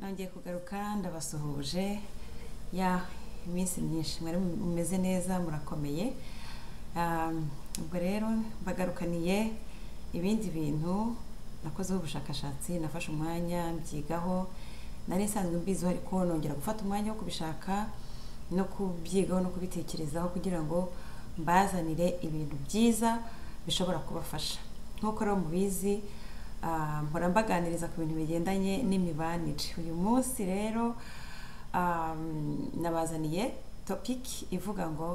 nongeye kugaruka ndabasuhuje ya iminsi myinshi mwari mumeze neza murakomeye Um, ubwo rero mbagarukaniye ibindi bintu nakozeho ubushakashatsi nafashe umwanya mbyigaho nari nsanzwe mbiziho ariko nongera gufata umwanya wo kubishaka no kubyigaho no kubitekerezaho kugira ngo mbazanire ibintu byiza bishobora kubafasha nk'uko rero mubizi ah, mpora mbaganiriza ku bintu bigendanye n'imibanire uyu munsi rero um, nabazaniye topiki ivuga ngo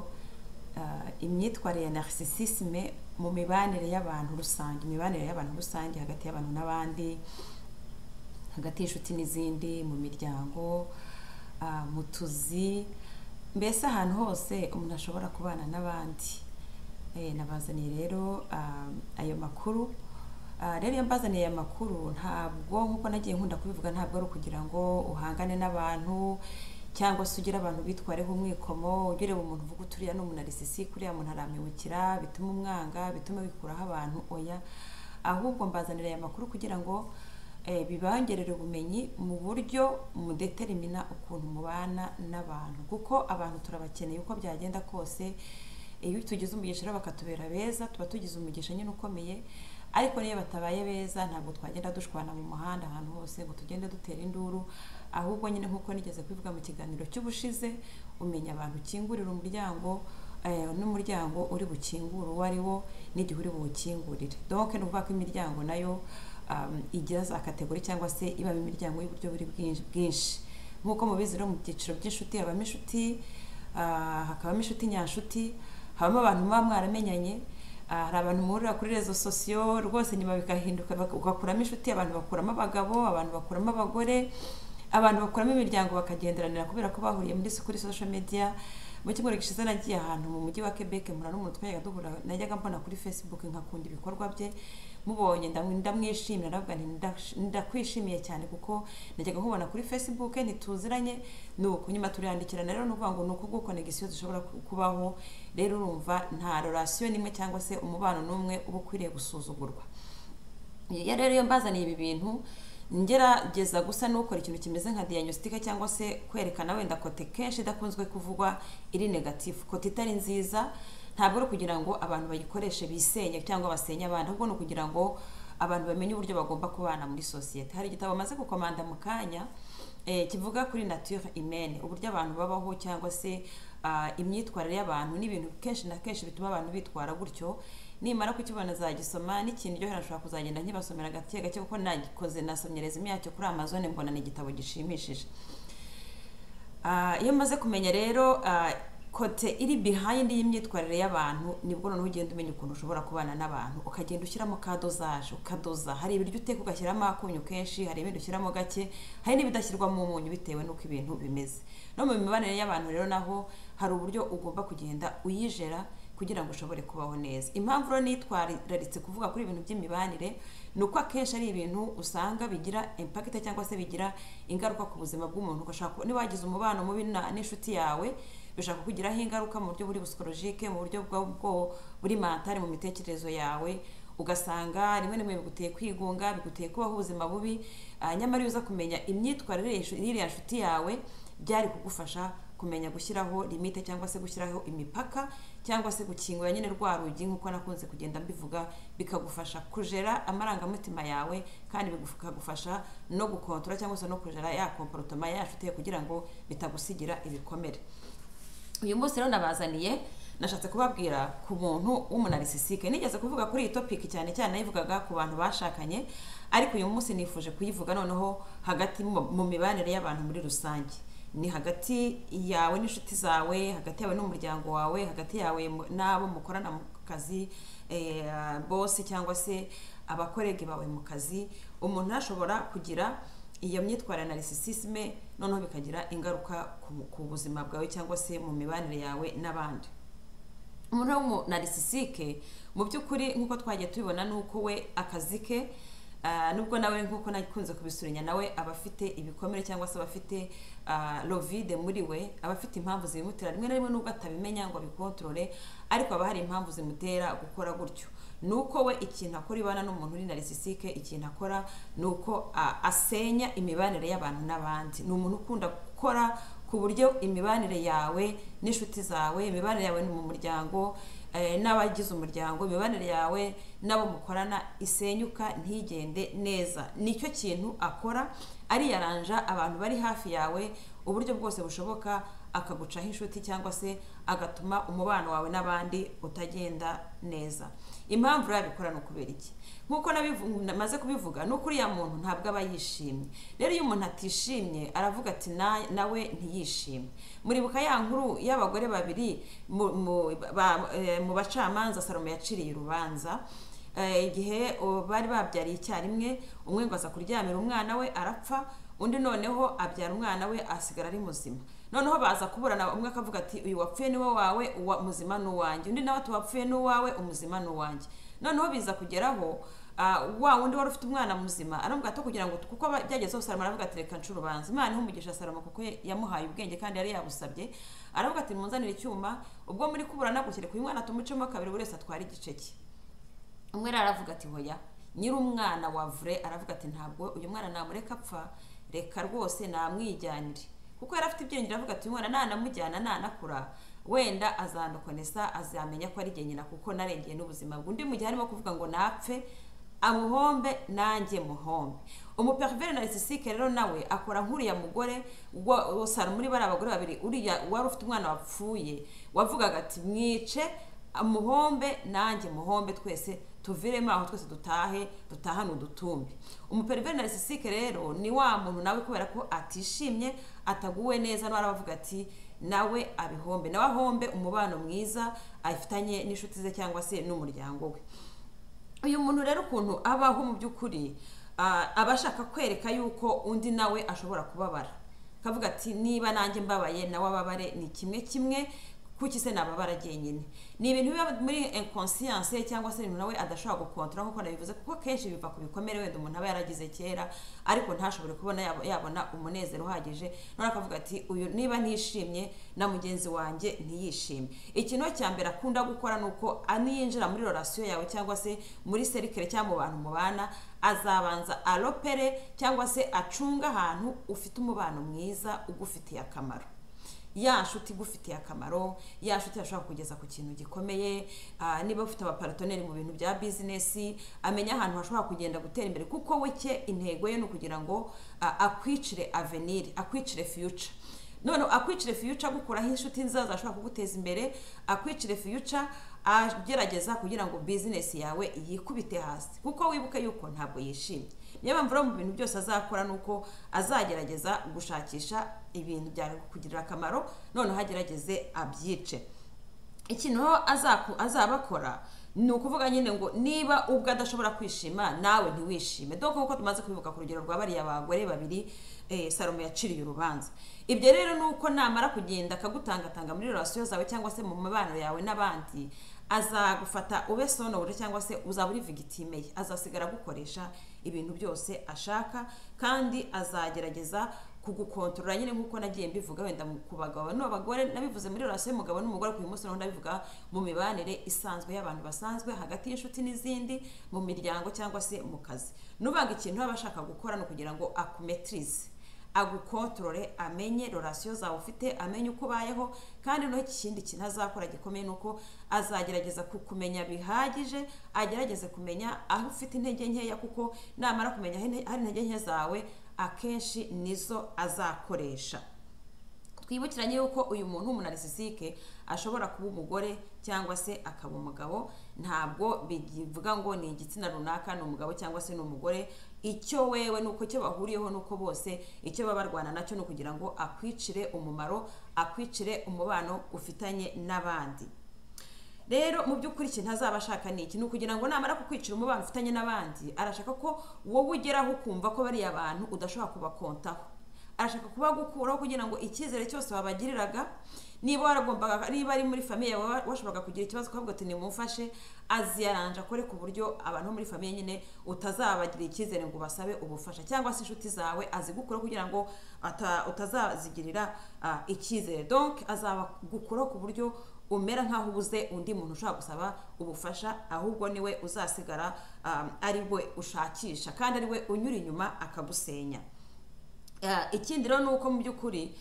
ah, imyitwarire ya narcissisme mu mibanire y'abantu rusange imibanire y'abantu rusange hagati y'abantu n'abandi hagati y'inshuti n'izindi mu miryango ah, mu tuzi mbese ahantu hose umuntu ashobora kubana n'abandi Eh, nabazaniye rero ah, ayo makuru Ah, rero iyo mbazaniye aya makuru ntabwo nk'uko nagiye nkunda kubivuga ntabwo ari ukugira ngo uhangane n'abantu cyangwa se ugire abantu bitwareho umwikomo ugire umuntu uvuga uturiya ni umunaricisi kuriya muntu aramibukira bituma umwanga bituma wikuraho abantu oya ahubwo mbazanira aya makuru kugira ngo eh, bibongerere ubumenyi mu buryo mudeterimina ukuntu mubana n'abantu kuko abantu turabakeneye uko byagenda kose iyo tugize umugisha rero bakatubera beza tuba tugize umugisha nyine ukomeye ariko niyo batabaye beza ntabwo twagenda dushwana mu muhanda ahantu hose ngo tugende dutera induru ahubwo nyine nk'uko nigeze kubivuga mu kiganiro cy'ubushize umenya abantu ukingurira umuryango eh, n'umuryango uri bukingure uwo ari wo n'igihe uri buwukingurire donke ni ukuvuga ko imiryango nayo um, igira za kategori cyangwa se ibamo imiryango y'uburyo buri bwinshi- bwinshi nk'uko mubizi rero mu byiciro by'inshuti habamo inshuti ah, hakabamo inshuti nyanshuti habamo abantu muba mwaramenyanye ah, hari abantu muhurira kuri rezo sosiyo rwose nyuma bikahinduka bak- ugakuramo inshuti abantu bakuramo abagabo abantu bakuramo abagore abantu bakuramo imiryango bakagenderanira kubera ko bahuriye muri kuri social media mu cyumweru gishize nagiye ahantu mu mujyi wa Quebec mpura n'umuntu twajyaga duhura najyaga mbona kuri Facebook nkakunda ibikorwa bye mubonye ndamwi- ndamwishimira ndavuga nti ndash- ndakwishimiye cyane kuko najyaga nkubona kuri Facebook ntituziranye nuko nyuma turiyandikirana rero nukuvuga ngo nuko ubwo connection zishobora ku- kubaho rero urumva nta relation n'imwe cyangwa se umubano n'umwe uba ukwiriye gusuzugurwa iyo rero iyo mbazaniye ibi bintu ngerageza gusa n'ukora ikintu kimeze nka diagnostic cyangwa se kwerekana wenda kote kenshi idakunzwe kuvugwa iri negative kote itari nziza ntabwo ari ukugira ngo abantu bayikoreshe bisenye cyangwa basenye abandi ahubwo ni ukugira ngo abantu bamenye uburyo bagomba kubana muri sosiyete hari igitabo bamaze gukomanda mu kanya eh, kivuga kuri nature humaine uburyo abantu babaho cyangwa se ah, imyitwarire y'abantu n'ibintu kenshi na kenshi bituma abantu bitwara gutyo nimara kukibona zagisoma n'ikintu ryohera nshobora kuzagenda nkibasomera gake gake kuko nagikoze nasomye resume yacyo kuri amazon mbona ni igitabo gishimishije Ah, iyo maze kumenya rero ah, kote iri behind y'imyitwarire y'abantu nibwo noneho ugenda umenya ukuntu ushobora kubana n'abantu ukagenda ushyiramo ka dozaje ukadoza hari ibiryo uteka ugashyiramo akunyu kenshi hari ibindi ushyiramo gake hari n'ibidashyirwamo umunyu bitewe n'uko ibintu bimeze no mu mibanire y'abantu rero naho hari uburyo ugomba kugenda uyijera kugira ngo ushobore kubaho neza impamvu rero nitwararitse kuvuga kuri ibintu by'imibanire ni uko akenshi ari ibintu usanga bigira impakita cyangwa se bigira ingaruka ku buzima bw'umuntu ugashaka niba wagize umubano mubi na- n'inshuti yawe bishobora kukugiraho ingaruka mu buryo buri busikolojike mu buryo bwo bwo- buri mentale mu mitekerezo yawe ugasanga rimwe na rimwe biguteye kwigunga biguteye kubaho ubuzima bubi ah, nyamara iyo uza kumenya imyitwarire y'ishu- y'iriya nshuti yawe byari kugufasha kumenya gushyiraho limite cyangwa se gushyiraho imipaka cyangwa se gukingura nyine rwa rugi nk'uko nakunze kugenda mbivuga bikagufasha kujera amarangamutima yawe kandi bikagufasha no gukontora cyangwa se no kujera ya komporotoma yashuteye kugira ngo bitagusigira ibikomere uyu munsi rero nabazaniye nashatse kubabwira ku muntu w'umunaricisique nigeze kuvuga kuri iyi topiki cyane cyane nayivugaga ku bantu bashakanye ariko uyu munsi nifuje kuyivuga noneho hagati mu mu mibanire y'abantu muri rusange ni hagati yawe n'inshuti zawe hagati yawe n'umuryango wawe hagati yawe mu- n'abo mukorana mu kazi eh, bosi cyangwa se abakorege bawe mu kazi umuntu ashobora kugira iyo myitwarire na narcissisme noneho bikagira ingaruka ku, ku buzima bwawe cyangwa se mu mibanire yawe n'abandi umuntu w'umunaricisique mu by'ukuri nk'uko twagiye tubibona ni uko we akazi ke ah, nubwo nawe nk'uko nakunze kubisurinya nawe aba afite ibikomere cyangwa se aba afite ah, lovide muri we aba afite impamvu zibimutera rimwe na rimwe nubwo atabimenya ngo abikontorore ariko haba hari impamvu zimutera gukora gutyo ni uko we ikintu akora ibana n'umuntu uri narisisike ikintu akora ni uko a- asenya imibanire y'abantu n'abandi ni umuntu ukunda gukora ku buryo imibanire yawe n'inshuti zawe imibanire yawe mu muryango eh, n'abagize umuryango imibanire yawe n'abo mukorana isenyuka ntigende neza nicyo kintu akora ariyaranja abantu bari hafi yawe uburyo bwose bushoboka akagucaho inshuti cyangwa se agatuma umubano wawe n'abandi utagenda neza impamvu rero abikora ni ukubera iki nk'uko nabivu- namaze kubivuga ni uko uriya muntu ntabwo aba yishimye rero iyo umuntu atishimye aravuga ati "Na- nawe ntiyishimye muribuka ya nkuru y'abagore babiri mu- mu- ba- eh, mu bacamanza salomo yaciriye urubanza Eh, igihe oh, bari babyariye icyarimwe umwe ngo aza kuryamira umwana we arapfa undi noneho abyara umwana we asigara ari muzima noneho baza kuburana umwe akavuga ati uyu wapfuye niwe wawe uwa muzima ni uwanjye undi nawe ati uwapfuye ni uwawe umuzima ni uwanjye noneho biza kugeraho ah, wa wundi wari ufite umwana muzima aramubwira ati kugira ngo kuko aba- byageze hose salomo aravuga ati reka nshuro urubanza imana ihe umugisha salomo kuko yamuhaye ubwenge kandi yari yabusabye aravuga ati munzanire icyuma ubwo muri kuburana gukire ku mwana tumucemo kabiri buri wese atwara igice cye umwe rero aravuga ati hoya nyiri umwana wa vure aravuga ati ntabwo uyu mwana namureka apfa reka rwose namwijyanire kuko yari afite ibyiringiro aravuga ati uyu mwana nanamujyana nanakura wenda azandokonesa azamenya ko ari jye nyina kuko narengeye n'ubuzima bwe undi mu gihe arimo kuvuga ngo napfe amuhombe nanjye muhombe umuperiveri narisisike rero nawe akora nk'uriya mugore wa- sara muri bariya abagore babiri uriya wari ufite umwana wapfuye wavugaga ati mwice muhombe nanjye muhombe twese tuviremo aho twese dutahe dutahane udutumbi umuperiveri narisisike rero ni wa muntu nawe kubera ko atishimye ataguwe neza nawe aravuga ati nawe abihombe nawe ahombe umubano mwiza afitanye n'inshuti ze cyangwa se n'umuryango we uyu muntu rero ukuntu abaho mu by'ukuri ah, aba ashaka kwereka yuko undi nawe ashobora kubabara akavuga ati niba nanjye mbabaye nawe ababare ni kimwe kimwe kuki se nababara jyenyine ni ibintu biba muri inconscience cyangwa se ibintu nawe adashobora gukontora nk'uko nabivuze kuko akenshi biva ku bikomere wenda umuntu aba yaragize kera ariko ntashobore kubona yab- yabona umunezero uhagije none akavuga ati uyu niba ntishimye na mugenzi wanjye ntiyishime ikintu cya mbere akunda gukora ni uko aniyinjira muri relation yawe cyangwa se muri serikere cyangwa mu bantu mubana azabanza aropere cyangwa se acunga ahantu ufite umubano mwiza ugufitiye akamaro ya nshuti igufitiye akamaro ya nshuti yashobora kugeza ku kintu gikomeye ah, niba ufite abaparatoneri mu bintu bya bizinesi amenya ahantu hashobora kugenda gutera imbere kuko we cye intego ye ni ukugira ngo ah, akwicire avenir akwicire future none akwicire future agukuraho inshuti nziza zashobora kuguteza imbere akwicire future agerageza kugira ngo bizinesi yawe yikubite hasi kuko wibuke yuko ntabwo yishimye niyo mpamvu rero mu bintu byose azakora ni uko azagerageza gushakisha ibintu byakugirira akamaro noneho agerageze abyice ikintu rero azaku- azaba akora ni ukuvuga nyine ngo niba ubwo adashobora kwishima nawe ntiwishime dore nk'uko tumaze kubivuga ku rugero rwa bariya bagore babiri eh, salomo yaciriye urubanza ibyo rero ni uko namara kugenda akagutangatanga muri relasiyo zawe cyangwa se mu mibano yawe n'abandi azagufata ube sonobuje cyangwa se uzaba uri vigitime ye azasigara agukoresha ibintu byose ashaka kandi azagerageza kugukontorora nyine nk'uko nagiye mbivuga wenda mu- ku bagabo n'abagore nabivuze muri relasiyo y'umugabo n'umugore ku uyu munsi naho ndabivuga mu mibanire isanzwe y'abantu basanzwe hagati y'inshuti n'izindi mu miryango cyangwa se mu kazi nubanga ikintu aba ashaka gukora ni ukugira ngo akumetirize agukontorore amenye relasiyo zawe ufite amenye uko ubayeho kandi noneho ikindi kintu azakora gikomeye ni uko azagerageza kukumenya bihagije agerageze kumenya aho ufite intege nkeya kuko namara kumenya aho inte- aho intege nke zawe akenshi nizo azakoresha twibukiranye yuko uyu muntu w'umunarisisike ashobora kuba umugore cyangwa se akaba umugabo ntabwo bivuga ngo ni igitsina runaka ni umugabo cyangwa se ni umugore icyo wewe ni uko icyo bahuriyeho ni uko bose icyo baba barwana nacyo ni ukugira ngo akwicire umumaro akwicire umubano ufitanye n'abandi rero mu by'ukuri ikintu azaba ashaka ni iki ni ukugira ngo namara kukwicira umubano ufitanye n'abandi arashaka ko wowe ugeraho ukumva ko bariya bantu udashobora kubakontaho arashaka kubagukuraho kugira ngo icyizere cyose wabagiriraga niba waragombaga niba ari muri famiye yawe wa- washoboraga kugira ikibazo ukavuga ati nimumfashe aziyaranje akore ku buryo abantu bo muri famiye nyine utazabagirira icyizere ngo ubasabe ubufasha cyangwa se inshuti zawe azigukuraho kugira ngo ata- utazazigirira ah, icyizere donc azabagukuraho ku buryo umera nk'aho ubuze undi muntu ushobora gusaba ubufasha ahubwo niwe uzasigara ari we ushakisha kandi ari we unyura inyuma akagusenya ikindi rero ni uko mu by'ukuri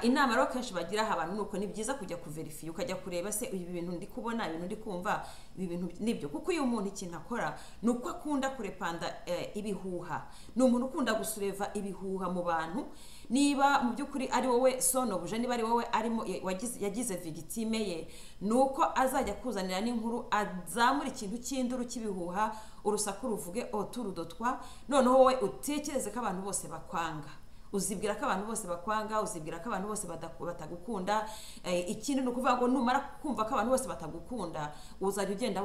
inama rero kenshi bagiraho abantu ni uko ni byiza kujya kuverifiya ukajya kureba se ibi bintu ndi kubona ibintu ndi kumva ibi bintu nibyo kuko iyo umuntu ikintu akora ni uko akunda kurepanda ibihuha ni umuntu ukunda gusureva ibihuha mu bantu niba mu by'ukuri ari wowe sonobuje niba ari wowe arimo yagize vigitime ye ni uko azajya kuzanira n'inkuru azamura ikintu cy'induru cy'ibihuha urusaku ruvuge oturudotwa noneho wowe utekereze ko abantu bose bakwanga uzibwira ko abantu bose bakwanga uzibwira ko abantu bose batagukunda ikindi ni ukuvuga ngo numara kumva ko abantu bose batagukunda uzajya ugenda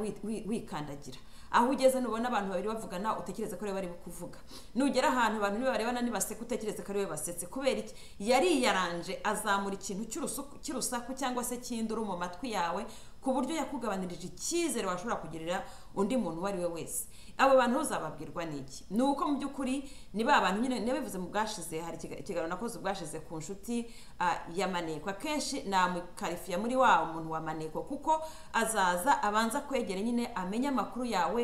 wikandagira aho ugeze nubona abantu babiri bavugana utekereze ko ariwe bari kuvuga nugera ahantu abantu nibarebana nibaseka utekereze ko ariwe basetse kubera iki yariyaranje azamura ikintu cy'urusaku cyangwa se cy'induru mu matwi yawe ku buryo yakugabanirije icyizere washobora kugirira undi muntu uwo ari we wese abo bantu uzababwirwa n'iki ni uko mu by'ukuri ni ba bantu nyine niba bivuze mu bwashize hari ikiganiro nakoze ubwashize ku nshuti ya maneko akenshi namukarifiya muri wa muntu wa maneko kuko azaza abanza kwegera nyine amenye amakuru yawe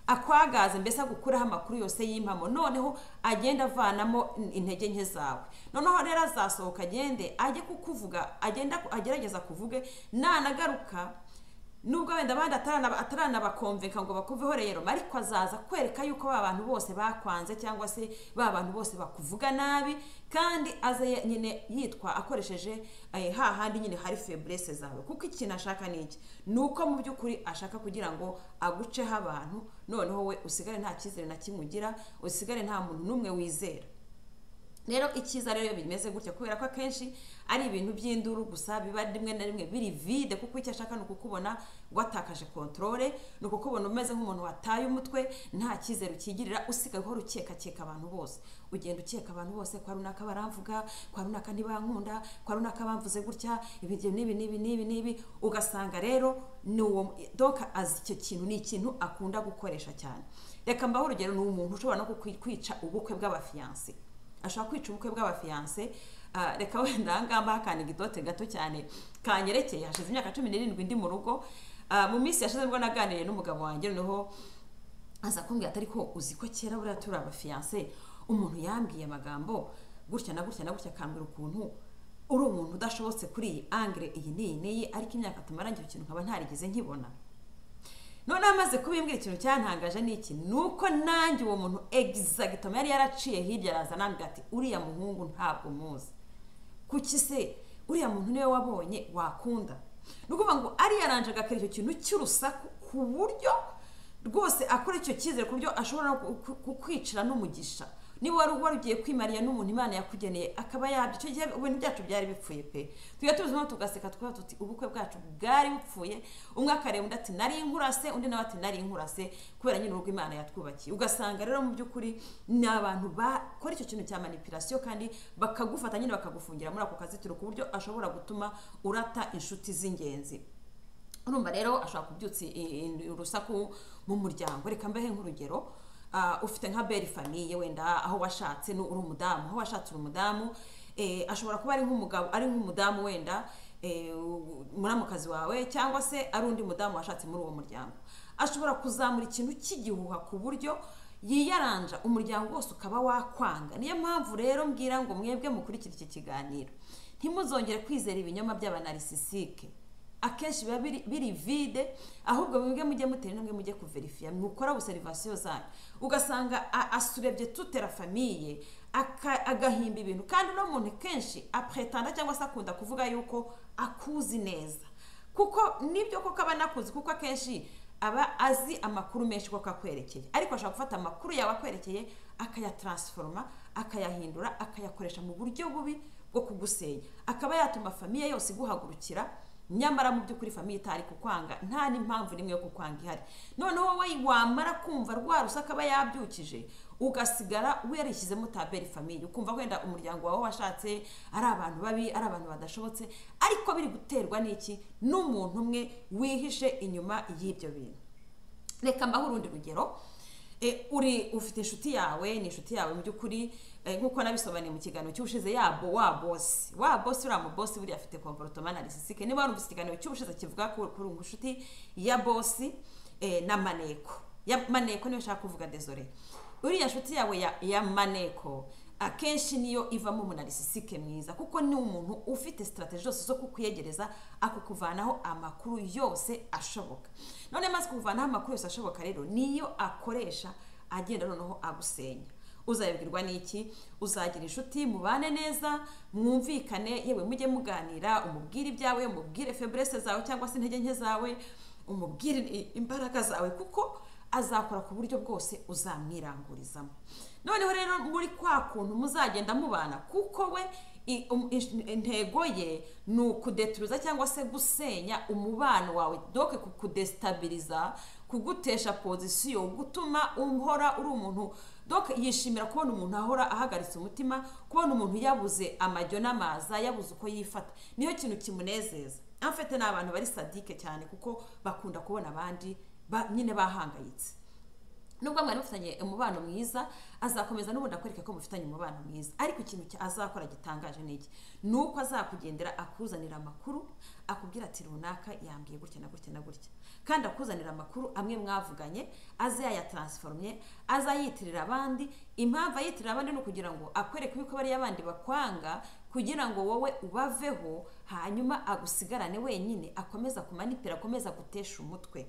akwagaze mbese agukuraho amakuru yose y'impamo noneho agenda avanamo intege nke zawe noneho rero azasohoka agende ajye kukuvuga agenda agerageza kuvuge nanagaruka nubwo wenda abandi ataranabakomveka ngo bakuveho rero ariko azaza kwereka yuko ba bantu bose bakwanze cyangwa se ba bantu bose bakuvuga nabi kandi aze nyine yitwa akoresheje hahandi nyine hari feburese zawe kuko ikintu ashaka ni iki ni uko mu by'ukuri ashaka kugira ngo aguceho abantu noneho we usigare nta cyizere na kimwe ugira usigare nta muntu n'umwe wizera rero icyiza rero bimeze gutya kubera ko akenshi ari ibintu by'induru gusa biba rimwe na rimwe biri vide kuko icyo ashaka ni ukukubona watakaje kontorore ni ukukubona umeze nk'umuntu wataye umutwe nta cyizere ukigirira usigaye uhora ukekakeka abantu bose ugenda ukeka abantu bose kwa runaka baramvuga kwa runaka ntibankunda kwa runaka bamvuze gutya ibyo n'ibi n'ibi n'ibi n'ibi ugasanga rero ni uwo doka azi icyo kintu ni ikintu akunda gukoresha cyane reka mbaho urugero ni umuntu ushobora no kwica ubukwe bw'abafiyanse ashobora kwica ubukwe bw'abafiyanse reka wenda aha ngaha mbaha akantu igidote gato cyane kanyerekeye hashize imyaka cumi n'irindwi ndi mu rugo mu minsi yashize nibwo naganiriye n'umugabo wanjye noneho aza kumbwira atari ko uzi ko kera buriya turi abafiyanse umuntu yambwiye amagambo gutya na gutya na gutya akambwira ukuntu uri umuntu udashobotse kuri iyi angire iyi n'iyi n'iyi ariko imyaka tumarangije ikintu nkaba ntarigeze nkibona noneho amaze kubimbwira ikintu cyantangaje ni iki ni uko nanjye uwo muntu egizagitoma yari yaraciye hirya araza nambwira ati uriya muhungu ntabwo muzi kuki se uriya muntu niwe wabonye wakunda ni ukuvuga ngo ariyaranje agakora icyo kintu cy'urusaku ku buryo rwose akora icyo cyizere ku buryo ashobora kukwicira n'umugisha niba wari wari ugiye kwimarira n'umuntu imana yakugeneye akaba yabyo icyo gihe ibintu byacu byari bipfuye pe tujya tubizamo tugaseka twaba tuti ubukwe bwacu bwari bupfuye umwe akareba undi ati nari inkurase undi nawe ati nari inkurase kubera nyine urugo imana yatwubakiye ugasanga rero mu by'ukuri ni abantu bakora icyo kintu cya manipirasiyo kandi bakagufata nyine bakagufungira muri ako kazitiro ku buryo ashobora gutuma urata inshuti z'ingenzi urumva rero ashobora kubyutsa urusaku mu muryango reka mbehe nk'urugero ufite nka beri famiye wenda aho washatse uri umudamu aho washatse uri umudamu ashobora kuba ari nk'umugabo ari nk'umudamu wenda muramukazi wawe cyangwa se ari undi mudamu washatse muri uwo muryango ashobora kuzamura ikintu cy'igihuha ku buryo yiyaranja umuryango wose ukaba wakwanga niyo mpamvu rero mbwira ngo mwebwe mukurikire iki kiganiro ntimuzongere kwizera ibinyoma by'abanarisisike akenshi biba biri vide ahubwo mwebwe mujye mutera intambwe mujye kuverifiya mukora obserivasiyo zanyu ugasanga asurebye tutera famiye agahimba ibintu kandi uno muntu kenshi apretanda cyangwa se akunda kuvuga yuko akuzi neza kuko nibyo koko aba anakuzi kuko akenshi aba azi amakuru menshi kuko akwerekeye ariko ashobora gufata amakuru yawe akwerekeye akayataransforoma akayahindura akayakoresha mu buryo bubi bwo kugusenya akaba yatuma famiye yose iguhagurukira nyamara mu by'ukuri famiye itari kukwanga nta n'impamvu n'imwe yo kukwanga ihari noneho wowe wamara kumva rwa rusaka aba yabyukije ugasigara wereshyizemo taberi famiye ukumva wenda umuryango wawe washatse ari abantu babi ari abantu badashobotse ariko biri guterwa n'iki n'umuntu umwe wihishe inyuma y'ibyo bintu reka mbaho urundi rugero e, uri ufite inshuti yawe ni inshuti yawe mu by'ukuri eh, nk'uko nabisobanuye mu kiganiro cy'ubushize yabo wa bosi wa bosi uriya mu bosi buriya afite komporotoma narisisike niba warumvise ikiganiro cy'ubushize kivuga ku- kuri ubu inshuti ya bosi eh, na maneko ya maneko niyo nshaka kuvuga desore uriya nshuti yawe ya, ya maneko akenshi niyo ivamo umunalisisike mwiza kuko ni umuntu ufite sitarateji zose zo kukuyegereza akakuvanaho amakuru yose ashoboka none amaze kukuvanaho amakuru yose ashoboka rero niyo akoresha agenda noneho agusenya uzabibwirwa n'iki uzagira inshuti mubane neza mwumvikane yewe mujye muganira umubwire ibyawe umubwire feburese zawe cyangwa se intege nke zawe umubwire i- imbaraga zawe kuko azakora ku buryo bwose uzamwirangurizamo noneho rero muri kwa kuntu muzagenda mubana kuko we i- um- ish- intego ye ni ukudeturuza cyangwa se gusenya umubano wawe doke kukudesitabiriza kugutesha pozisiyo gutuma uhora uri umuntu doke yishimira kubona umuntu ahora ahagaritse umutima kubona umuntu yabuze amajyo n'amaza yabuze uko yifata niyo kintu kimunezeza amfite ni abantu bari sadike cyane kuko bakunda kubona abandi ba- nyine bahangayitse nubwo mwari mufitanye umubano mwiza azakomeza n'ubundi akwereka ko mufitanye umubano mwiza ariko ikintu cya- azakora gitangaje ni iki ni uko azakugendera akuzanira amakuru akubwira ati runaka yambwiye gutya na gutya na gutya kandi akuzanira amakuru amwe mwavuganye aze yayataransifomye azayitirira abandi impamvu ayitirira abandi ni ukugira ngo akwereke yuko bariya bandi bakwanga kugira ngo wowe ubaveho hanyuma agusigarane wenyine akomeza kumanipira akomeza gutesha umutwe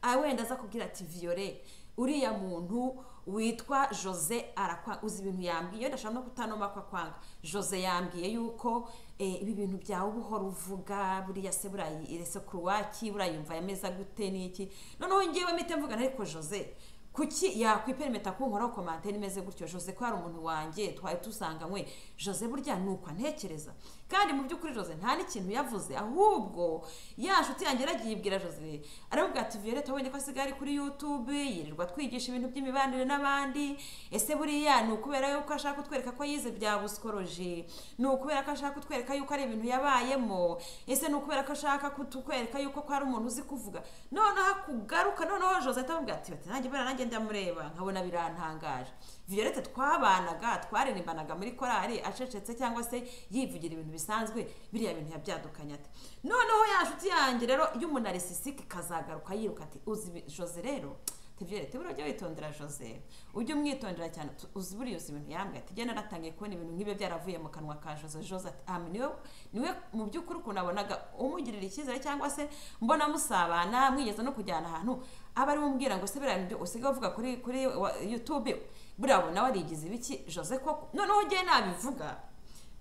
Ah, wenda aza kubwira ati viyore uriya muntu witwa jose arakwanga uzi ibintu yambwiye wenda ashobora no kutanoma ko akwanga jose yambwiye yuko eh, ibi bintu byawe uba uhora uvuga buriya se burayirese ku ruwaki burayumva yameza gute n'iki noneho ngewe mpite mvugana ariko jose kuki yakwiperimeta kunkoraho komantari imeze gutyo jose ko ari umuntu wanjye twari dusanganywe jose burya ni uko antekereza kandi mu by'ukuri jose nta n'ikintu yavuze ahubwo ya nshuti yanjye yaragiye ibwira jose aravuga ati violette wabonye ko asigaye ari kuri youtube yirirwa twigisha ibintu by'imibanire n'abandi ese buriya ni ukubera yuko ashaka kutwereka ko yize bya busikoroji ni ukubera ko ashaka kutwereka yuko ari ibintu yabayemo ese ni ukubera ko ashaka kutwereka yuko ko ari umuntu uzi kuvuga noneho akugaruka noneho jose ahita avuga ati bati nanjye mbona nanjye ndamureba nkabona birantangaje violette twabanaga twaririmbanaga muri korali acecetse cyangwa se yivugira ibintu bisanzwe biriya bintu yabyadukanye ate noneho ya nshuti yanjye rero y'umunalisisike ikazagaruka yiruka ati uzi ibi- jose rero ati violette buriya ujya witondera jose ujye umwitondera cyane tu- uzi buriya uzi ibintu yambwiye ati genda natangiye kubona ibintu nk'ibyo byaravuye mu kanwa ka jose jose ati ah niwe niwe mu by'ukuri ukuntu nabonaga umugirira icyizere cyangwa se mbona musabana mwigeze no kujyana ahantu aba ari umbwira ngo se biriya byo usigaye uvuga kuri kuri wa- youtube buriya nawe warigize ibiki jose koko noneho ugiye nabivuga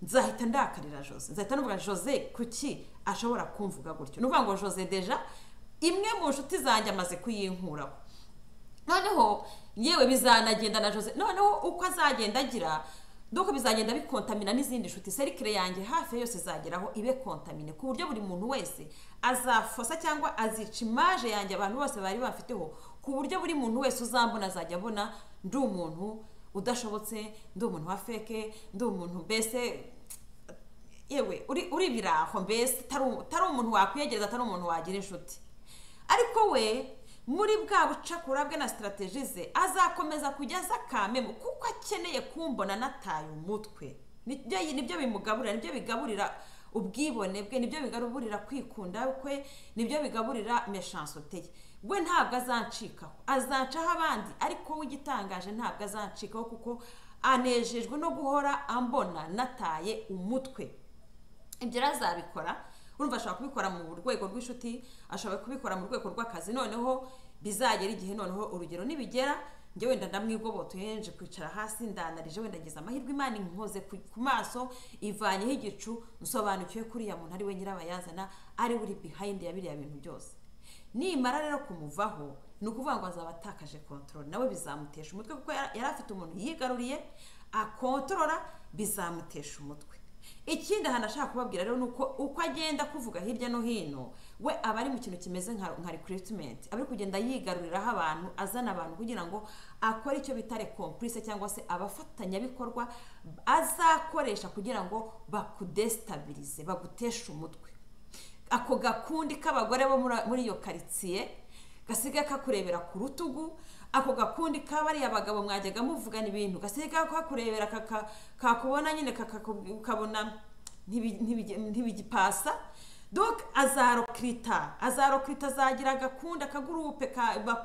nzahita ndakarira jose nzahita nuvuga jose kuki ashobora kumvuga gutyo ni ukuvuga ngo jose deja imwe mu nshuti zanjye amaze kuyinkuraho noneho yewe bizanagenda na jose noneho uko azagenda agira doko bizagenda bikontamina n'izindi nshuti serikire yanjye hafi yose izageraho ibe kontamine ku buryo buri muntu wese azafosa cyangwa azica imaje yanjye abantu bose bari bafiteho ku buryo buri muntu wese uzambona azajya abona ndi umuntu udashobotse ndi umuntu wa feke ndi umuntu mbese yewe uri uri ibiraho mbese utari u- utari umuntu wakwiyegereza atari umuntu wagira inshuti ariko we muri bwa bucakura bwe na sitarateji ze azakomeza kujya aza kamemu kuko akeneye kumbona nataye umutwe nibyo nibyo bimugaburira nibyo bigaburira ubwibone bwe nibyo bigaburira kwikunda kwe nibyo bigaburira meshansote ye we ntabwo azancikaho azacaho abandi ariko we igitangaje ntabwo azancikaho kuko anejejwe no guhora ambona nataye umutwe ibyo rero azabikora urumva ashobora kubikora mu rwego rw'inshuti ashobora kubikora mu rwego rw'akazi noneho bizagera igihe noneho urugero nibigera njye wenda ndamwigobotoye nje kwicara hasi ndanarije wenda ngize amahirwe imana inkoze ku ku maso ivanyeho igicu nsobanukiwe ko uriya muntu ari we nyirabayazana ari we uri bihayindi ya biriya bintu byose nimara rero kumuvaho ni ukuvuga ngo azaba atakaje kontorori nawe bizamutesha umutwe kuko yara- yari afite umuntu yigaruriye akontorora bizamutesha umutwe ikindi ahantu ashaka kubabwira rero ni uko uko agenda kuvuga hirya no hino we aba ari mu kintu kimeze nka nka recruitment aba ari kugenda yigaruriraho abantu azana abantu kugira ngo akore icyo bita recomprise cyangwa se abafatanyabikorwa azakoresha kugira ngo bakudestabirize baguteshe umutwe ako gakundi k'abagore bo muri- muri iyo karitsiye gasigaye kakurebera ku rutugu ako gakundi kabariya abagabo mwajyaga muvugana ibintu gasiga kakurebera kakubona nyine kakabona ntibigipasa doke azarokirita azarokirita azagira agakunda akagurupe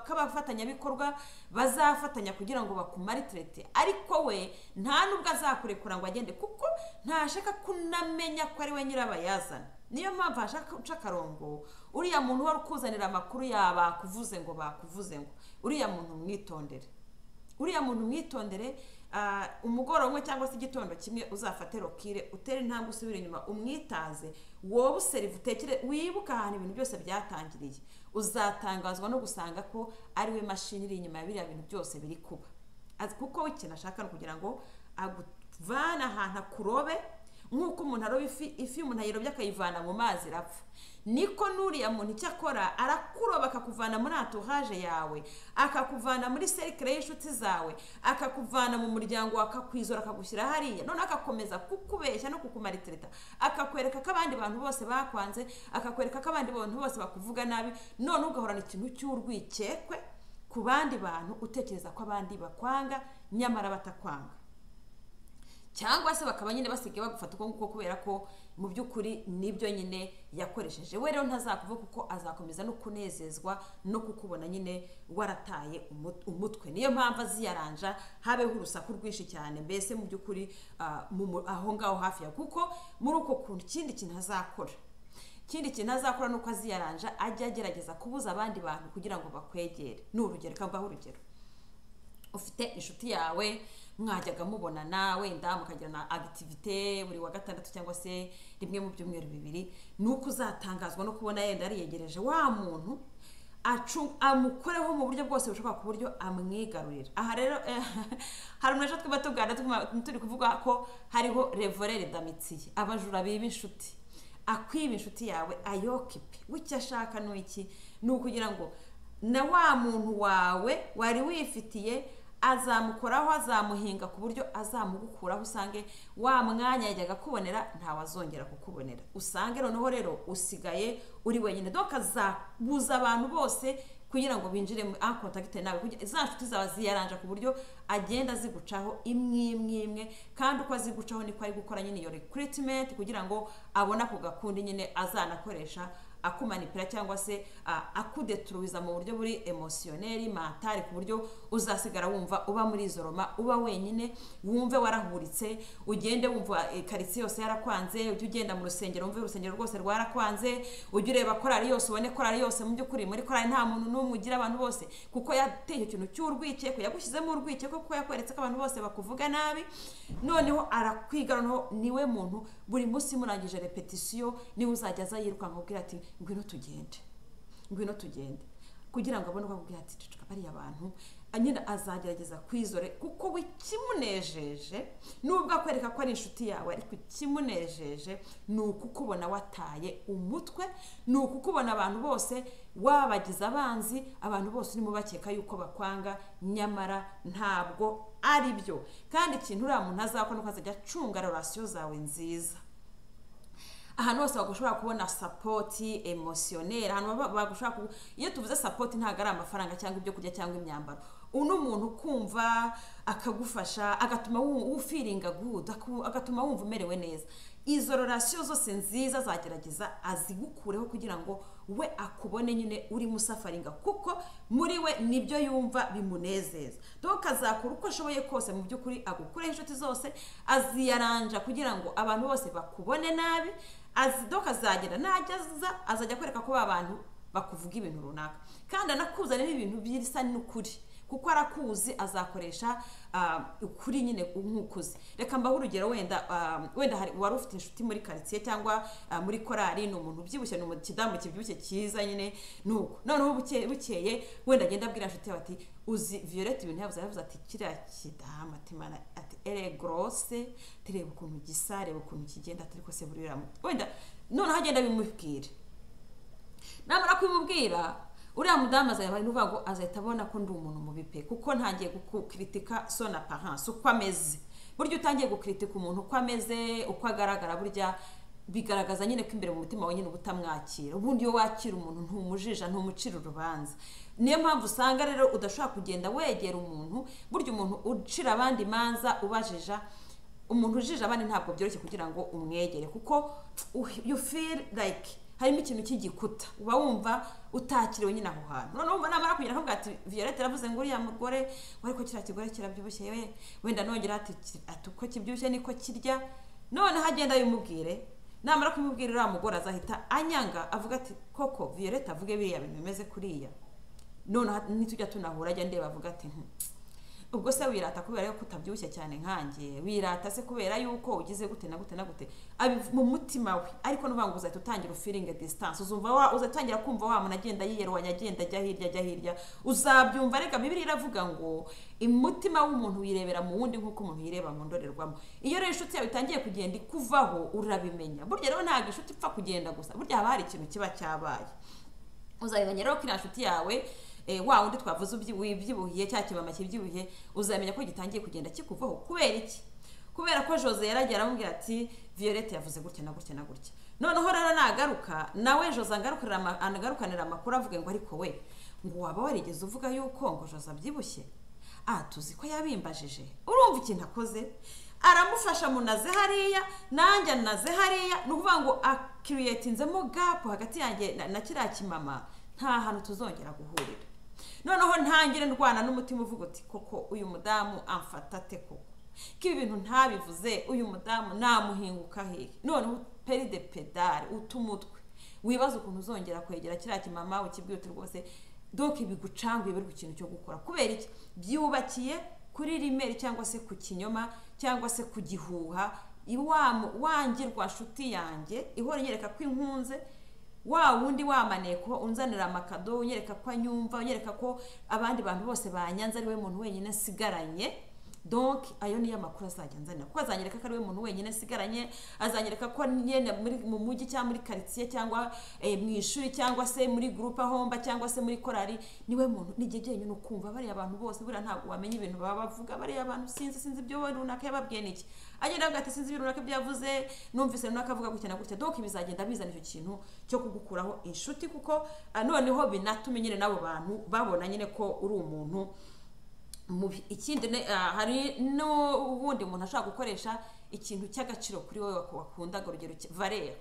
k'abafatanyabikorwa bazafatanya kugira ngo bakumaritirete ariko we nta n'ubwo azakurekura ngo agende kuko ntashaka kunamenya ko ari we nyirabayazana niyo mpamvu hashaka guca akarongo uriya muntu wari ukuzanira amakuru yaba kuvuze ngo bakuvuze ngo uriya muntu mwitondere uriya muntu mwitondere umugoroba umwe cyangwa se igitondo kimwe uzafate rokire utere intambwe usubire inyuma umwitaze wowe useriva utekere wibuke ahantu ibintu byose byatangiriye uzatangazwa no gusanga ko ari we mashini iri inyuma ya biriya bintu byose biri kuba kuko ikintu ashaka ni ukugira ngo aguvane ahantu akurobe nk'uko umuntu aroba ifi ifi umuntu ayirobye akayivana mu mazi irapfa niko n'uriya muntu icyo akora arakuroba akakuvana muri atuhaje yawe akakuvana muri serikire y'inshuti zawe akakuvana mu muryango akakwizora akagushyira hariya noneho agakomeza kukubeshya no kukumaritirita akakwereka ko abandi bantu bose bakwanze akakwereka ko abandi bantu bose bakuvuga nabi noneho ugahorana ikintu cy'urwikekwe ku bandi bantu utekereza ko abandi bakwanga nyamara batakwanga cyangwa se bakaba nyine basigaye bagufata uko nguko kubera ko mu by'ukuri nibyo nyine yakoresheje we rero ntazakuvuga kuko azakomeza no kunezezwa no kukubona nyine warataye umutwe niyo mpamvu aziyaranja habeho urusaku rwinshi cyane mbese mu by'ukuri aho ngaho hafi ya kuko muri uko kuntu ikindi kintu azakora ikindi kintu azakora ni uko aziyaranja ajya agerageza kubuza abandi bantu kugira ngo bakwegere ni urugero kambaho urugero ufite inshuti yawe mwajyaga mubonana wenda mukagira na agitivite buri wa gatandatu cyangwa se rimwe mu byumweru bibiri ni uko uzatangazwa no kubona yenda yariyegereje wa muntu amukoreho mu buryo bwose bushoboka ku buryo amwigarurira aha rero hari umuntu ejo twaba tugana turi kuvuga ko hariho revorere damitiye abajura biba inshuti akwiba inshuti yawe ayokipe w'icyo ashaka ni iki ni ukugira ngo na wa muntu wawe wari wifitiye azamukoraho azamuhinga ku buryo azamugukuraho usange wa mwanya yajyaga akubonera ntawazongera kukubonera usange noneho rero usigaye uri wenyine doka azabuza abantu bose kugira ngo binjire muri akontagite nawe za nshuti zawe ziyaranja ku buryo agenda zigucaho imwe imwe imwe kandi uko azigucaho niko ari gukora nyine iyo rekiritimenti kugira ngo abone ako gakundi nyine azanakoresha akumanipira cyangwa se akudetruwiza mu buryo buri emosiyoneri mantari ku buryo uzasigara wumva uba muri izo roma uba wenyine wumve warahuritse ugende wumva karitsiye yose yarakwanze ujye ugenda mu rusengero wumve urusengero rwose rwarakwanze ujye ureba korari yose ubone korari yose mu by'ukuri muri korari nta muntu n'umwe ugira abantu bose kuko yateye ikintu cy'urwikekwe yagushyizemo urwikekwe kuko yakweretse ko abantu bose bakuvuga nabi noneho arakwiga noneho niwe muntu buri munsi murangije repetisiyo niwe uzajya aza yirukanka ubwira ati ngwino tugende ngwino tugende kugira ngo abone uko akubwira ati cucika bariya bantu nyine azagerageza kwizore kuko we ikimunejeje nubwo akwereka ko ari inshuti yawe ariko ikimunejeje ni ukukubona wataye umutwe ni ukukubona abantu bose wabagize abanzi abantu bose urimo bakeka yuko bakwanga nyamara ntabwo ari byo kandi ikintu uriya muntu azakora ni uko azajya acunga rorasiyo zawe nziza ahantu hose bagushobora kubona sapoti emosiyoneri ahantu bagushobora iyo tuvuze sapoti ntabwo ari amafaranga cyangwa ibyo kurya cyangwa imyambaro uno muntu kumva akagufasha agatuma ufiringa guhuda agatuma wumva umerewe neza izo rorasiyo zose nziza azagerageza azigukureho kugira ngo we akubone nyine uri musafaringa kuko muri we nibyo yumva bimunezeza doka azakora uko ashoboye kose mu by'ukuri agukureho inshuti zose aziyaranja kugira ngo abantu bose bakubone nabi doka azagera najya aza azajya akwereka ko ba bantu bakuvuga ibintu runaka kandi anakuzanira ibintu bisa n'ukuri kuko arakuzi azakoresha ukuri nyine nk'ukuzi reka mbaho urugero wenda wenda wari ufite inshuti muri karitsiye cyangwa muri korari ni umuntu ubyibushye ni ikidamu kibyibushye cyiza nyine ni uko noneho bukeye wenda agenda abwira inshuti yawe ati uzi viyorete ibintu yabuze yavuze ati kiriya kidamu ati mara ati ere gorose tureba ukuntu gisa reba ukuntu kigenda turi kose buri wenda noneho agenda bimubwira namara kubimubwira uriya mudamu azajya avuga ngo azahita abona ko ndi umuntu mubi pe kuko ntangiye gukritika sona paranse uko ameze burya utangiye gukritika umuntu uko ameze uko agaragara burya bigaragaza nyine ko imbere mu mutima wawe nyine uba utamwakira ubundi iyo wakira umuntu ntumujijo ntumucira urubanza niyo mpamvu usanga rero udashobora kugenda wegera umuntu burya umuntu ucira abandi imanza ubajija umuntu ujije abandi ntabwo byoroshye kugira ngo umwegere kuko you feel like harimo ikintu cy'igikuta uba wumva utakiriwe nyine aho hantu noneho wumva namara kugera aho ati violette yaravuze ngo uriya mugore wari ko kiriya kigore kirabyibushye we wenda nongera ati ati uko kibyibushye niko kirya noneho agenda yumubwire namara kumubwira uriya mugore azahita anyanga avuga ati koko violette avuge biriya bintu bimeze kuriya noneho nitujya tunahura ajya ndeba avuga ati ubwo se wirata kubera yuko utabyibushye cyane nkanjye wirata se kubera yuko ugize gute na gute na gute mu mutima we ariko n'uvuga ngo uzahita utangira ufiringa disitanse uzumva wa uzatangira kumva wa muntu agenda yiyerwanya agenda ajya hirya ajya hirya uzabyumva reka bibiri iravuga ngo umutima w'umuntu wirebera mu wundi nk'uko umuntu yireba mu ndorerwamo iyo rero inshuti yawe itangiye kugenda ikuvaho urabimenya burya rero ntabwo inshuti ipfa kugenda gusa burya haba hari ikintu kiba cyabaye uzabimenya rero ko iriya nshuti yawe wa wundi twavuze wibyibuhiye cya kibama kibyibuhiye uzamenya ko gitangiye kugenda kikuvaho kubera iki kubera ko jose yaragiye aramubwira ati violette yavuze gutya na gutya na gutya noneho rero nagaruka nawe jose anagarukanira amakuru avuga ngo ariko we ngo waba warigeze uvuga yuko ngo jose abyibushye aha tuzi ko yabimbajije urumva ikintu akoze aramufasha munaze hariya nanjye anaze hariya ni ukuvuga ngo akiriyetinzemo gapu hagati yanjye na kiriya kimama nta hantu tuzongera guhurira noneho ntangire ndwana n'umutima uvuga uti koko uyu mudamu amfata ate koko ko ibi bintu ntabivuze uyu mudamu namuhinguka hehe noneho peri de pedari uta umutwe wibaza ukuntu uzongera kwegera kiriya kimama ukibwira rwose doke bigucanguye biri ku kintu cyo gukora kubera iki byubakiye kuri rimeri cyangwa se ku kinyoma cyangwa se ku gihuha wangirwa nshuti yanjye ihora inyereka ko inkunze wa wundi wamaniye kuba unzanira amakado unyereka ko anyumva unyereka ko abandi bantu bose banyanze ari we muntu wenyine asigaranye donc ayo niyo amakuru azajya anzanira kuko azanyereka ko ari we muntu wenyine asigaranye azanyereka ko nyine mu mujyi cyangwa muri karitsiye cyangwa mu ishuri cyangwa se muri gurupe ahomba cyangwa se muri korari niwe muntu n'igihe byenyine ukumva bariya abantu bose buriya ntabwo wamenya ibintu baba bavuga bariya abantu sinzi sinzi ibyo runaka yababwiye niki agenda avuga ati sinzi ibintu runaka byavuze numvise runaka avuga gutya na gutya donc bizagenda bizana icyo kintu cyo kugukuraho inshuti kuko noneho binatume nyine n'abo bantu babona nyine ko uri umuntu mubi ikindi hari n'ubundi umuntu ashobora gukoresha ikintu cy'agaciro kuri wowe wakundaga urugero varera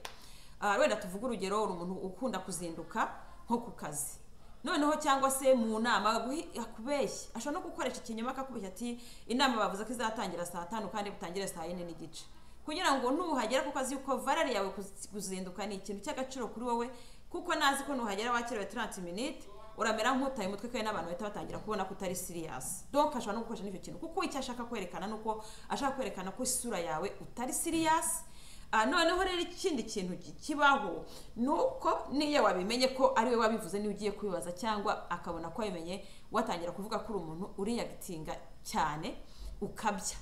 wenda tuvuge urugero uri umuntu ukunda kuzinduka nko ku kazi noneho cyangwa se mu nama akubeshya ashobora no gukoresha ikinyoma akakubeshya ati inama bavuze ko izatangira saa tanu kandi butangire saa yine n'igice kugira ngo nuhagera ku kazi yuko varere yawe kuzinduka ni ikintu cy'agaciro kuri wowe kuko nazi ko nuhagera wakerewe taranti minite uramera nk'utaye umutwe kandi n'abantu bahita batangira kubona ko utari siriyasi donka ashobora no gukoresha n'icyo kintu kuko icyo ashaka kwerekana ni uko ashaka kwerekana ko isura yawe utari siriyasi noneho rero ikindi kintu kibaho ni uko niyo wabimenye ko ari we wabivuze niba ugiye kubibaza cyangwa akabona ko wabimenye watangira kuvuga ko uri umuntu uriyagatinga cyane ukabya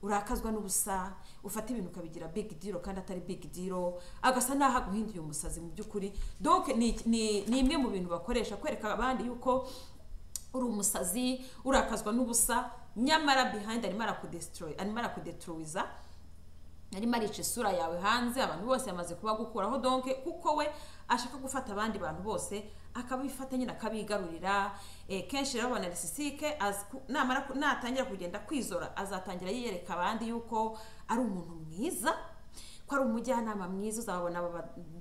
urakazwa n'ubusa ufata ibintu ukabigira big deal kandi atari big deal agasa n'aho aguhinduye umusazi mu by'ukuri donc ni imwe mu bintu bakoresha kwereka abandi yuko uri umusazi urakazwa n'ubusa nyamara behind arimo arakudestroy arimo arakudetruiza arimo arica isura yawe hanze abantu bose yamaze kuba gukuraho donke kuko we ashaka gufata abandi bantu bose akabifata nyine akabigarurira kenshi rero abona risisike natangira kugenda kwizora azatangira yiyereka abandi yuko ari umuntu mwiza ko ari umujyanama mwiza uzababona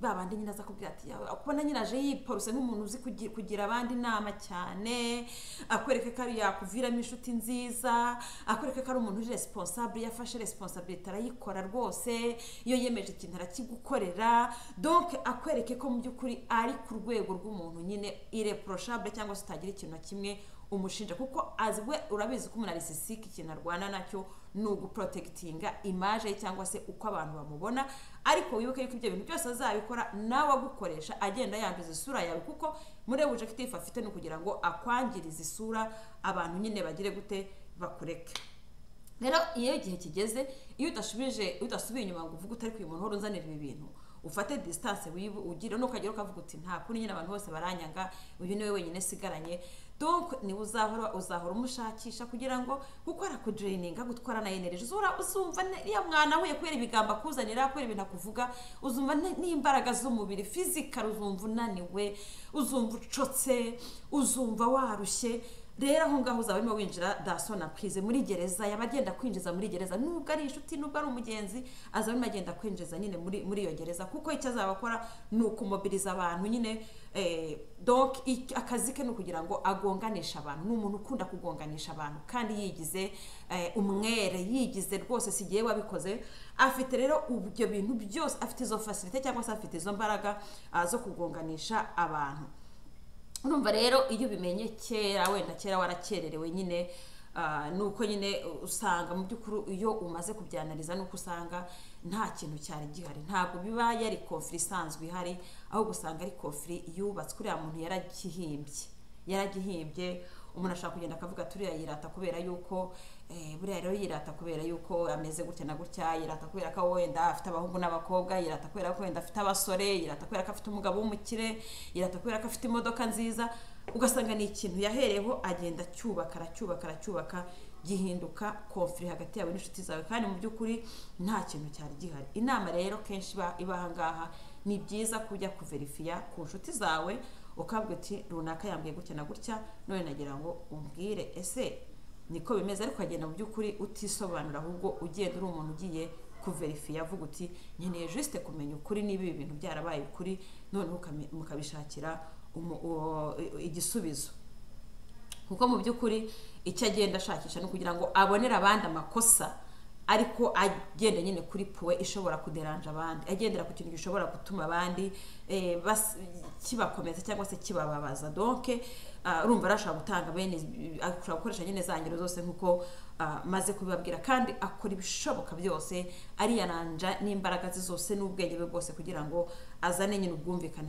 ba bandi nyine aza kubwira ati kubona nyine aje yiporuse nk'umuntu uzi kugira abandi inama cyane akwereka ko yakuviramo inshuti nziza akwereka ko ari umuntu uri responsable yafashe responsabilite arayikora rwose iyo yemeje ikintu arakigukorera donc akwereke ko mu by'ukuri ari ku rwego rw'umuntu nyine irreprochable cyangwa se utagira ikintu na kimwe umushinja kuko azi we urabizi ko umuntu arisisike ikintu arwana nacyo ni uguporotegitinga imaje cyangwa se uko abantu bamubona ariko wibuke yuko ibyo bintu byose azabikora nawe agukoresha agenda yanduza isura yawe kuko muri objectif afite ni ukugira ngo akwangirize isura abantu nyine bagire gute bakureke rero iyo igihe kigeze iyo udasubije udasubiye inyuma ngo uvuge utari ku umuntu uhora unzanira ibi bintu ufate disitanse ugire n'ukagera ukavuga uti nta kuri nyine abantu bose baranyanga uyu niwe wenyine sigaranye donk niwe uzahora uzahora umushakisha kugira ngo kuko arakudureyininga gutwara na energy uzura uzumva niya mwana we kubera ibigambo akuzanira kubera ibintu akuvuga uzumva n'imbaraga z'umubiri fizikari uzumva unaniwe uzumva ucotse uzumva warushye rero aho ngaho uzaba urimo winjira daso na purize muri gereza yaba agenda kwinjiza muri gereza nubwo ari inshuti nubwo ari umugenzi azaba arimo agenda kwinjiza nyine muri muri iyo gereza kuko icyo azaba akora ni ukumobiriza abantu nyine doc akazi ke ni ukugira ngo agonganishe abantu ni umuntu ukunda kugonganisha abantu kandi yigize umwere yigize rwose si igihe wabikoze afite rero ibyo bintu byose afite izo fasirite cyangwa se afite izo mbaraga zo kugonganisha abantu urumva rero iyo ubimenye kera wenda kera warakererewe nyine nuko nyine usanga mu by'ukuri iyo umaze kubyanariza nuko usanga nta kintu cyari gihari ntabwo biba yari kofiri isanzwe ihari ahubwo usanga ari kofiri yubatswe uriya muntu yaragihimbye yaragihimbye umuntu ashobora kugenda akavuga turiya yirata kubera yuko buriya rero yirata kubera yuko ameze gutya na gutya yirata kubera ko wenda afite abahungu n'abakobwa yirata kubera ko wenda afite abasore yirata kubera ko afite umugabo w'umukire yirata kubera ko afite imodoka nziza ugasanga ni ikintu yahereyeho agenda acyubaka aracyubaka aracyubaka gihinduka kofiri hagati yawe n'inshuti zawe kandi mu by'ukuri nta kintu cyari gihari inama rero kenshi iba aha ngaha ni byiza kujya kuverifiya ku nshuti zawe ukabwira uti runaka yambwiye gutya na gutya none nagira ngo umbwire ese niko bimeze ariko ukagenda mu by'ukuri utisobanura ahubwo ugenda uri umuntu ugiye kuverifiya avuga uti nkeneye jisite kumenya ukuri niba ibi bintu byarabaye ukuri noneho mukabishakira igisubizo kuko mu by'ukuri icyo agenda ashakisha ni ukugira ngo abonere abandi amakosa ariko agenda nyine kuri puwe ishobora kuderanja abandi agendera ku kintu gishobora gutuma abandi kibakomeza cyangwa se kibababaza donke urumva arashobora gutanga bene ashobora gukoresha nyine za ngero zose nk'uko maze kubibabwira kandi akora ibishoboka byose ariyananja n'imbaraga ze zose n'ubwenge bwe bwose kugira ngo azane nyine ubwumvikane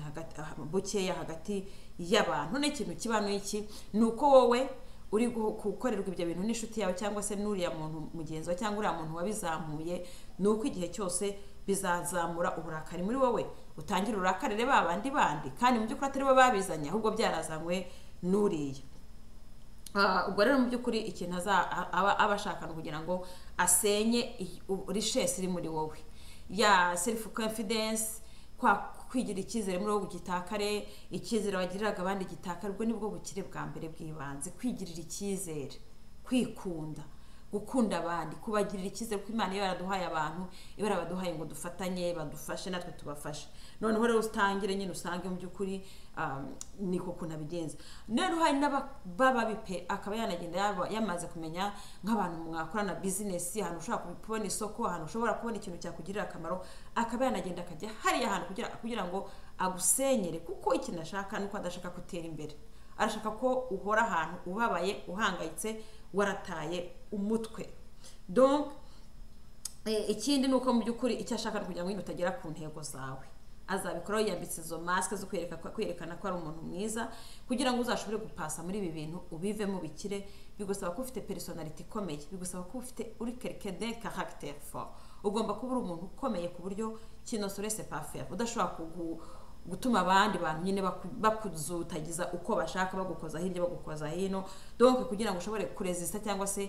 bukeya hagati y'abantu n'ikintu kibano iki ni uko wowe uri gukorerwa ibyo bintu n'inshuti yawe cyangwa se n'uriya muntu mugenzi wawe cyangwa uriya muntu wabizamuye ni uko igihe cyose bizazamura uburakari muri wowe utangira urakarire ba bandi bandi kandi mu by'ukuri atari bo babizanye ahubwo byarazanywe n'uriya ubwo rero mu by'ukuri ikintu aba ashakana kugira ngo asenye rishesi iri muri wowe ya selifu konfidensi kwigira icyizere muri wowe gitakare icyizere wagiriraga abandi gitakare ubwo nibwo bukire bwa mbere bw'ibanze kwigirira icyizere kwikunda gukunda abandi kubagirira icyizere kuko imana iyo yaraduhaye abantu iba yarabaduhaye ngo dufatanye badufashe natwe tubafashe noneho rero utangire nyine usange mu by'ukuri niko kuntu abigenza rero hari n'abababi pe akaba yanagenda yamaze kumenya nk'abantu mwakorana bizinesi ahantu ushobora kubona isoko ahantu ushobora kubona ikintu cyakugirira akamaro akaba yanagenda akajya hariya hantu kugira ngo agusenyere kuko ikintu ashaka ni uko adashaka gutera imbere arashaka ko uhora ahantu ubabaye uhangayitse warataye umutwe donc ikindi ni uko mu by'ukuri icyo ashaka kugira ngo nyine utagera ku ntego zawe azabikoraho yambitse izo masike zo kwerekana ko ari umuntu mwiza kugira ngo uzashobore gupasa muri ibi bintu ubivemo bikire bigusaba ko ufite personality ikomeye bigusaba ko ufite uri kerikede caracter fort ugomba kuba uri umuntu ukomeye ku buryo kino sorese pafera udashobora kugu gutuma abandi bantu nyine bakuzutagiza uko bashaka bagukoza hirya bagukoza hino donc kugira ngo ushobore kurezisita cyangwa se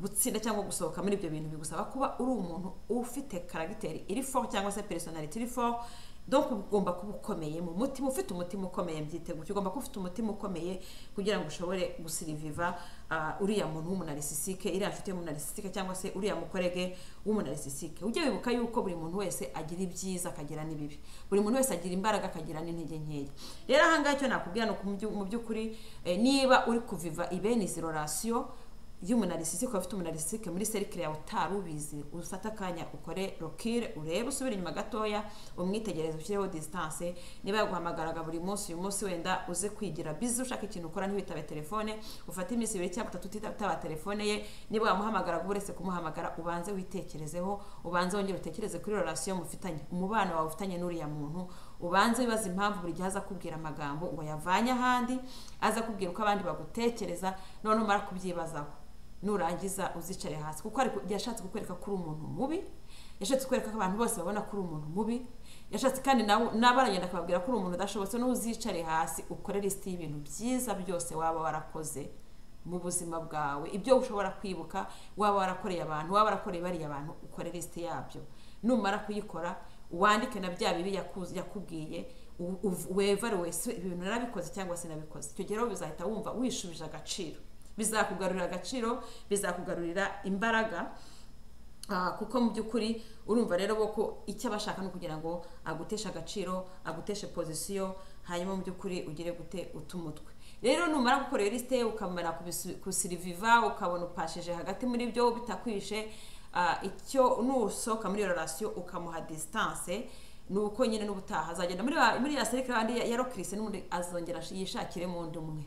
gutsinda cyangwa gusohoka muri ibyo bintu bigusaba kuba uri umuntu ufite karagiteri iri fo cyangwa se personality iri fo donc ugomba kuba ukomeye mu mutima ufite umutima ukomeye byiteguye ugomba kuba ufite umutima ukomeye kugira ngo ushobore gusiriviva uriya muntu w'umunalisisike iriya nshuti y'umunalisisike cyangwa se uriya mukorege w'umunalisisike ujye wibuka yuko buri muntu wese agira ibyiza akagira n'ibibi buri muntu wese agira imbaraga akagira n'intege nkeya rero aha ngaha icyo nakubwira ni mu by'ukuri niba uri kuviva ibene izi rorasiyo y'umunalisisike waba ufite umunalisisike muri serikire yawe utari ubizi ufate akanya ukore rokire urebe usubire inyuma gatoya umwitegereze ushyireho disitanse niba yaguhamagaraga buri munsi uyu munsi wenda uze kwigira bizi ushaka ikintu ukora ntibitabe telefone ufate iminsi ibiri cyangwa itatu utitaba telefone ye niba wamuhamagara uretse kumuhamagara ubanze witekerezeho ubanze wongere utekereze kuri rorasiyo mufitanye umubano wawe ufitanye n'uriya muntu ubanze wibaza impamvu buri gihe aza kubwira amagambo ngo yavanye ahandi aza kubwira uko abandi bagutekereza noneho umara kubyibazaho nurangiza uzicare hasi kuko yashatse kukwereka ko uri umuntu mubi yashatse kukwereka ko abantu bose babona ko uri umuntu mubi yashatse kandi nawe aragenda akababwira ko uri umuntu udashobotse n'uzicare hasi ukore lisiti y'ibintu byiza byose waba warakoze mu buzima bwawe ibyo ushobora kwibuka waba warakoreye abantu waba warakoreye bariya abantu ukore lisiti yabyo numara kuyikora wandike na bya bibi yakubwiye wevaruwe ibintu narabikoze cyangwa se nabikoze icyo gihe rero bizahita wumva wishubije agaciro bizakugarurira agaciro bizakugarurira imbaraga kuko mu by'ukuri urumva rero ko icyo abashaka ni ukugira ngo aguteshe agaciro aguteshe pozisiyo hanyuma mu by'ukuri ugire gute umutwe rero numara gukorera lisite ukamara kusiriviva ukabona upashije hagati muri byo bitakwishe icyo nusohoka muri iyo rasiyo ukamuha disitanse ni uko nyine n'ubutaha azagenda muri ya serikari ya rokirisi n'ubundi azongera yishakiremo undi umwe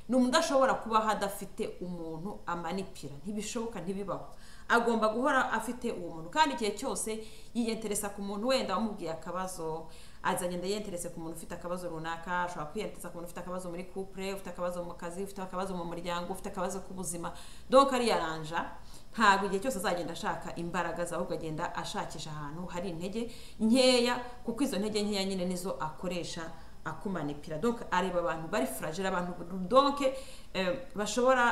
ni umuntu udashobora kubaho adafite umuntu amanipira ntibishoboka ntibibaho agomba guhora afite uwo muntu kandi igihe cyose yiyenteresa ku muntu wenda wamubwiye akabazo azagenda yenterese ku muntu ufite akabazo runaka ashobora kwiyenteresa ku muntu ufite akabazo muri couple ufite akabazo mu kazi ufite akabazo mu muryango ufite akabazo k'ubuzima donc ariyaranja ntabwo igihe cyose azagenda ashaka imbaraga ze ahubwo agenda ashakisha ahantu hari intege nkeya kuko izo ntege nkeya nyine nizo akoresha akumanipira donc areba abantu bari fragile abantu donc bashobora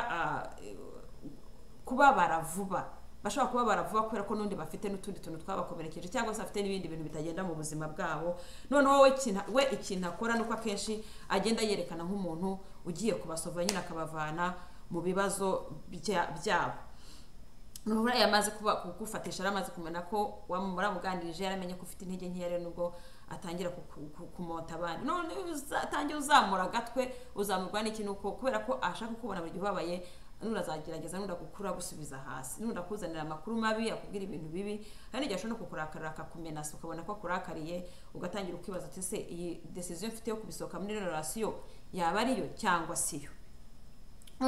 kubabara vuba bashobora kubabara vuba kubera ko n'undi bafite n'utundi tuntu twabakomerekeje cyangwa se bafite n'ibindi bintu bitagenda mu buzima bwabo noneho we ikintu akora ni uko akenshi agenda yerekana nk'umuntu ugiye kubasova nyine akabavana mu bibazo byabo nubwo yamaze kugufatisha yaramaze kumenya ko wamuramuganirije yaramenye ko ufite intege nkeya rero nubwo atangira kumota abandi none utangira uzamura agatwe uzamurwa n'iki ni uko kubera ko ashaka kubona buri gihe ubabaye nunda azagerageza nunda gukura gusubiza hasi nunda kuzanira amakuru mabi akubwira ibintu bibi kandi igihe ashobora kukurakarira akakumenasa ukabona ko akurakariye ugatangira ukibaza uti ese iyi desiziyo mfite yo kubisohoka muri rerasiyo yaba ariyo cyangwa siyo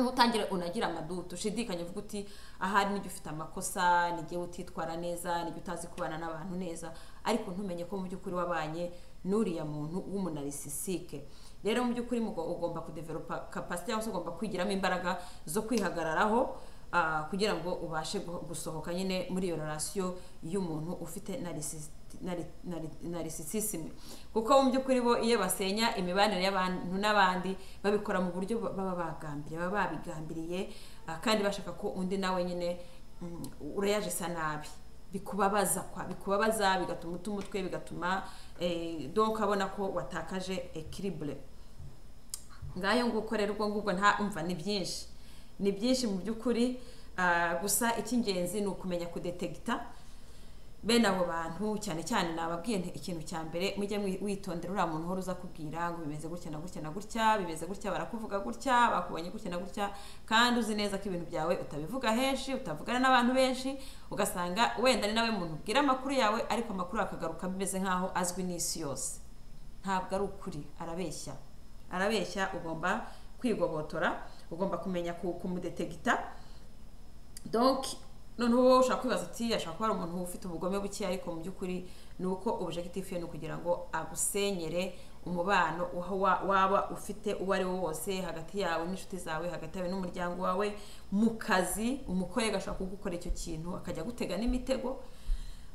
utangire unagira amaduto ushidikanya uvuga uti ahari nijya ufite amakosa nijye utitwara neza nijya utazi kubana n'abantu neza ariko ntumenye ko mu by'ukuri wabanye n'uriya muntu w'umunarisisike rero mu by'ukuri ugomba kudeveropa kapasite cyangwa se ugomba kwigiramo imbaraga zo kwihagararaho kugira ngo ubashe gusohoka nyine muri iyo rarasiyo y'umuntu ufite narisisisime kuko mu by'ukuri bo iyo basenya imibanire y'abantu n'abandi babikora mu buryo baba bagambiriye baba babigambiriye kandi bashaka ko undi nawe nyine ureyaje isa nabi bikubabaza kwa bikubabaza bigatuma uta umutwe bigatuma donka abona ko watakaje ekiribure ngayo nguko rero ubwo ngubwo nta ni byinshi ni byinshi mu by'ukuri gusa icy'ingenzi ni ukumenya kudetegita bene abo bantu cyane cyane nababwiye ikintu cya mbere mujye witondera uriya muntu uhora uza kubwira ngo bimeze gutya na gutya na gutya bimeze gutya barakuvuga gutya bakubonye gutya na gutya kandi uzi neza ko ibintu byawe utabivuga henshi utavugana n'abantu benshi ugasanga wenda ni nawe muntu ubwira amakuru yawe ariko amakuru akagaruka bimeze nk'aho azwi n'isi yose ntabwo ari ukuri arabeshya arabeshya ugomba kwigobotora ugomba kumenya kumudetegita donc noneho wowe ushobora kwibaza uti ashobora kuba ari umuntu ufite ubugome buke ariko mu by'ukuri ni uko objectif ye ni ukugira ngo agusenyere umubano waba ufite uwo ari wo wose hagati yawe n'inshuti zawe hagati yawe n'umuryango wawe mu kazi umukorega ashobora kugukora icyo kintu akajya agutega n'imitego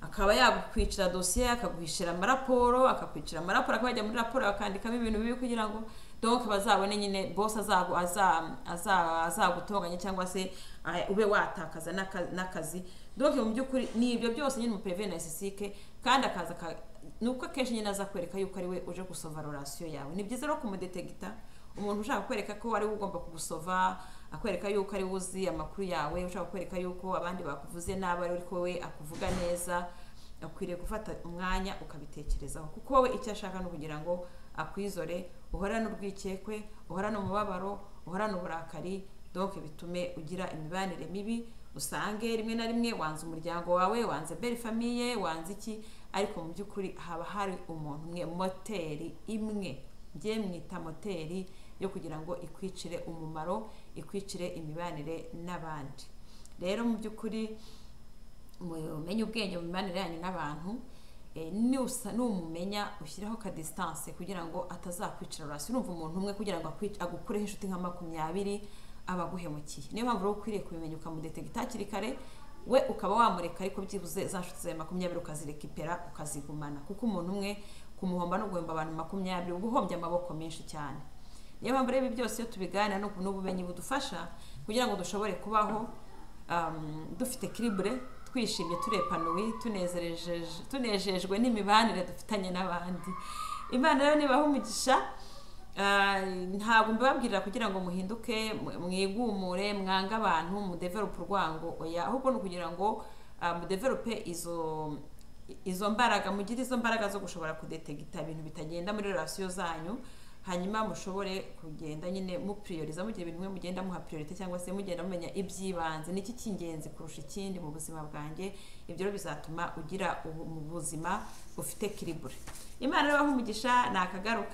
akaba yagukwicira dosiye akaguhishira amaraporo akakwicira amaraporo akaba yajya muri raporo akandikamo ibintu bibi kugira ngo donke bazabone nyine bose azagutunganya cyangwa se ube watakaza n'akazi donke mu by'ukuri ni ibyo byose nyine umuperevene sisike kandi akaza ni uko akenshi nyine aza kwereka yuko ari we uje gusova rorasiyo yawe ni byiza rero kumudetegita umuntu ushaka kwereka ko ari we ugomba kugusova akwereka yuko ari we uzi amakuru yawe ushaka kwereka yuko abandi bakuvuze nabi ari ko we akuvuga neza akwiriye gufata umwanya ukabitekerezaho kuko wowe icyo ashaka ni ukugira ngo akwizore uhorane urwikekwe uhorane umubabaro uhorane uburakari doke bitume ugira imibanire mibi usange rimwe na rimwe wanze umuryango wawe wanze beri famiye wanze iki ariko mu by'ukuri haba hari umuntu umwe moteri imwe ngiye mwita moteri yo kugira ngo ikwicire umumaro ikwicire imibanire n'abandi rero mu by'ukuri mumenye ubwenge mu mibanire yanyu n'abantu numumenya ushyiraho ka disitanse kugira ngo atazakwicira hasi urumva umuntu umwe kugira ngo agukureho inshuti nka makumyabiri aba aguhemukiye niyo mpamvu rero ukwiriye kubimenya ukamudetegita hakiri kare we ukaba wamureka ariko byibuze za nshuti zawe makumyabiri ukazirekipera ukazigumana kuko umuntu umwe kumuhomba no guhomba abantu makumyabiri uba uhombye amaboko menshi cyane niyo mpamvu rero ibi byose iyo tubiganira n'ubumenyi budufasha kugira ngo dushobore kubaho dufite kiribure twishimye turepanuwe tunejejwe n'imibanire dufitanye n'abandi imana rero nibaha umugisha ntabwo mbibabwirira kugira ngo muhinduke mwigumure mwange abantu mudeverope urwango oya ahubwo ni ukugira ngo mudeverope izo izo mbaraga mugire izo mbaraga zo gushobora kudetegita ibintu bitagenda muri relasiyo zanyu hanyuma mushobore kugenda nyine mupiriyoriza mugira ibintu bimwe mugenda muha piriyorite cyangwa se mugenda mumenya iby'ibanze niki cy'ingenzi kurusha ikindi mu buzima bwanjye ibyo rero bizatuma ugira ubuzima bufite kiribure imana rero umugisha ni akagaruka